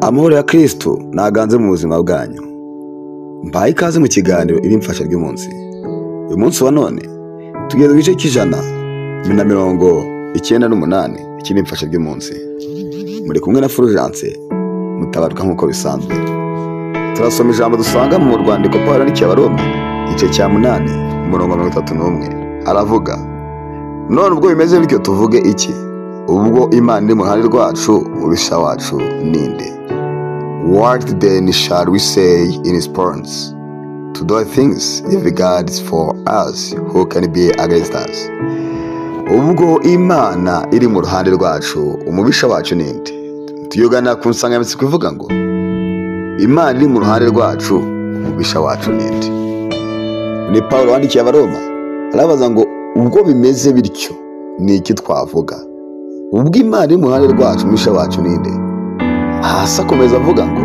amahoro ya kirisitu ntaganze mu buzima bwanyu mbaye ikaze mu kiganiro irimfasha ry'umunsi uyu munsi wa none tugeze ku gice cy'ijana na mirongo icyenda n'umunani ikirimfasha ry'umunsi muri kumwe na fulgence mutabarwa nk'uko bisanzwe turasoma ijambo dusanga mu rwandiko paul yandikiye abaroma igice cya munani umurongo mirongo itatu n'umwe aravuga none ubwo bimeze bityo tuvuge iki ubwo imana iri mu ruhande rwacu umubisha wacu ninde what then shall we say in response to those things if God is for us who can be against us ubwo imana iri mu ruhande rwacu umubisha wacu ninde tuyogana ku nsanganyamatsiko ivuga ngo imana iri mu ruhande rwacu umubisha wacu ninde ni paul wandikiye abaroma arabaza ngo ubwo bimeze bityo ni iki twavuga ubwo imana iri mu ruhande rwacu umubisha wacu ninde hasi akomeza avuga ngo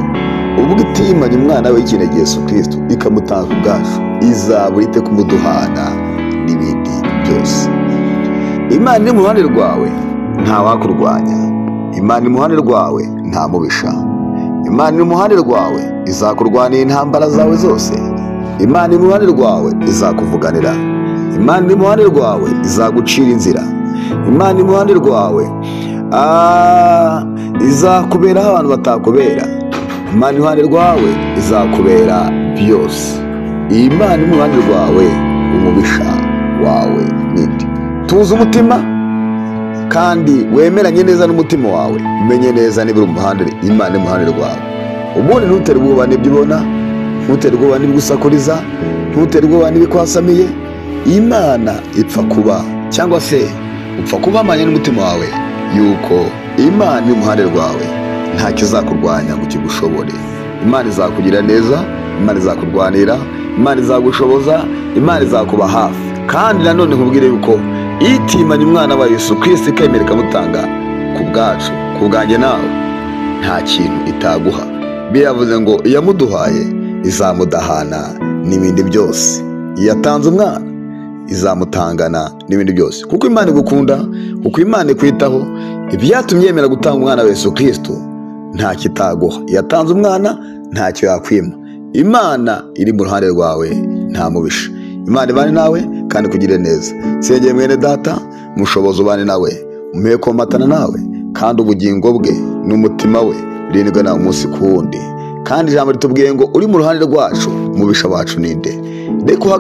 ubwo itimanye umwana w'ikinege Yesu kirisito ikamutanga ubwacu izaba ite kumuduhana n'ibindi byose imana iri mu ruhande rwawe ntawakurwanya imana iri mu ruhande rwawe nta mubisha imana iri mu ruhande rwawe izakurwanira intambara zawe zose imana iri mu ruhande rwawe izakuvuganira imana iri mu ruhande rwawe izagucira inzira imana iri mu ruhande rwawe ah, izakuberaho abantu batakubera imana iri mu ruhande rwawe izakubera byose iyi mana iri mu ruhande rwawe umubisha wawe ninde tuzi umutima kandi wemeranye neza n'umutima wawe umenye neza niba uri umuhanda imana iri mu ruhande rwawe ubundi ntutere ubwoba n'ibyo ubona ntutere ubwoba n'ibyo usakuriza ntutere ubwoba n'ibikwasamiye imana ipfa kuba cyangwa se upfa kuba amanye n'umutima wawe yuko imana iri mu ruhande rwawe ntacyo izakurwanya ngo kigushobore imana izakugira neza imana izakurwanira imana izagushoboza imana izakuba hafi kandi nanone nkubwire yuko itimanye umwana wa Yesu kirisiti ikemera ikamutanga ku bwacu ku bwanjye nawe nta kintu itaguha biravuze ngo iyamuduhaye izamudahana n'ibindi byose iyatanze umwana izamutangana n'ibindi byose kuko imana igukunda kuko imana ikwitaho ibyatumye yemera gutanga umwana wa Yesu kirisito ntacyo itaguha iyatanze umwana ntacyo yakwima imana iri mu ruhande rwawe nta mubisha imana ibane nawe kandi ikugire neza sengeye mwene data mushobozi ubane nawe umuhe komatana nawe kandi ubugingo bwe n'umutima we birindwe nawe umunsi ku wundi kandi ijambo ritubwiye ngo uri mu ruhande rwacu umubisha wacu ninde reka uha-